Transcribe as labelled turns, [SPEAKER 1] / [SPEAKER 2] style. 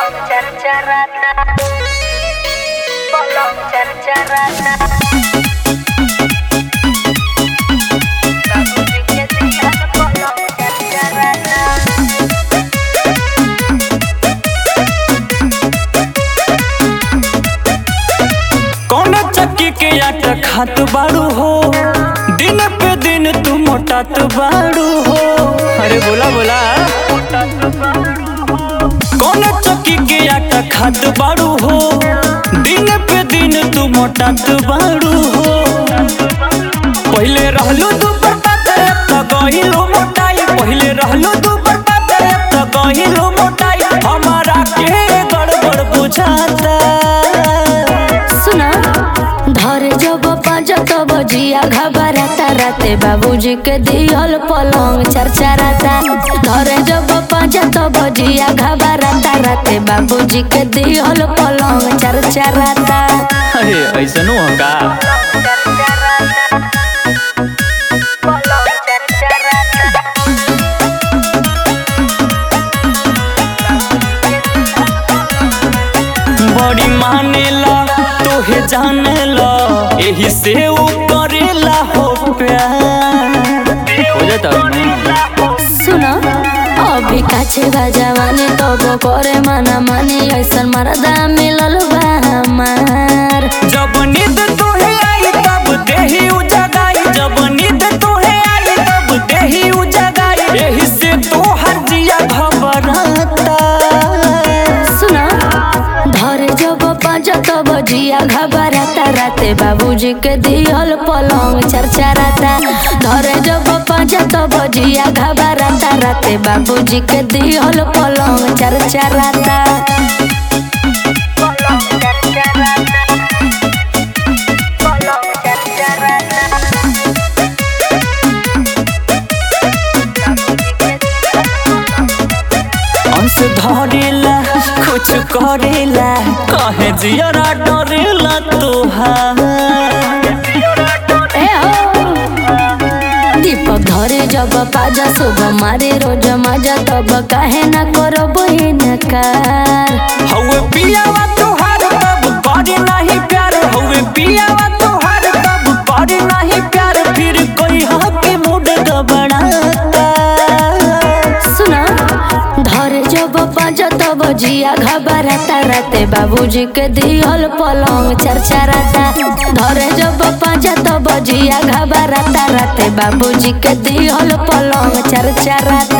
[SPEAKER 1] Bolong carcarana Bolong carcarana Kamu dikit dengan bolong carcarana
[SPEAKER 2] कौन चक्की के आटा खात बाड़ू हो दिन पे दिन तू मोटात बाड़ू हो अरे बोला बोला कौन चक्की के आटा खात बाड़ू हो दिन पे दिन तू मोटात बाड़ू हो पहले रहलू तू बर्बाद त गहिलो मोटाई पहले रहलू तू बर्बाद त गहिलो मोटाई हमारा के गड़बड़ बुझाता
[SPEAKER 3] सुना धरे जब पाँच तब जिया घबराता राते बाबूजी के दियल पलंग चरचराता धरे जब पाँच तब जिया घबराता राते बाबूजी के दियल पलंग चरचराता
[SPEAKER 2] अरे ऐसा नु का
[SPEAKER 1] Bolong carcarana
[SPEAKER 2] बड़ी मानेला तोहे जानेला एही से ऊ करेला हो प्यार हो जाता
[SPEAKER 3] सुना अभी काछे बा जवानी तब करे मना मानी ऐसन मरदा मिलल बा हमार
[SPEAKER 2] जब नींद तोहे आई तब देही उजगाई जब नींद तोहे आई तब देही उजगाई एही से तोहर जिया घबराता
[SPEAKER 3] सुना धरे जब पाँच तब जिया घबराता राते बाबूजी के दियल पलंग चरचराता धरे जब पाँच तब जिया घबराता राते बाबूजी के दियल पलंग चरचराता
[SPEAKER 1] Bolong carcarana Bolong carcarana
[SPEAKER 2] अंश धरेला कुछ करेला कहे जियरा डरेला तोहार
[SPEAKER 3] ए हो दीपक धरे जब पाजा सुबह मारे रोज मजा तब काहे ना करो बहिनकार
[SPEAKER 2] हौवे पियावा तोहार तब करे नहीं प्यार हौवे पियावा तोहार तब करे नहीं प्यार फिर कोई हके मूड गबड़ाता
[SPEAKER 3] सुना धरे जब पाँच तब जिया घबराता राते बाबूजी के दियल पलंग चरचराता धरे जब पाँच तब जिया घबराता राते बाबूजी के दियल पलंग चरचराता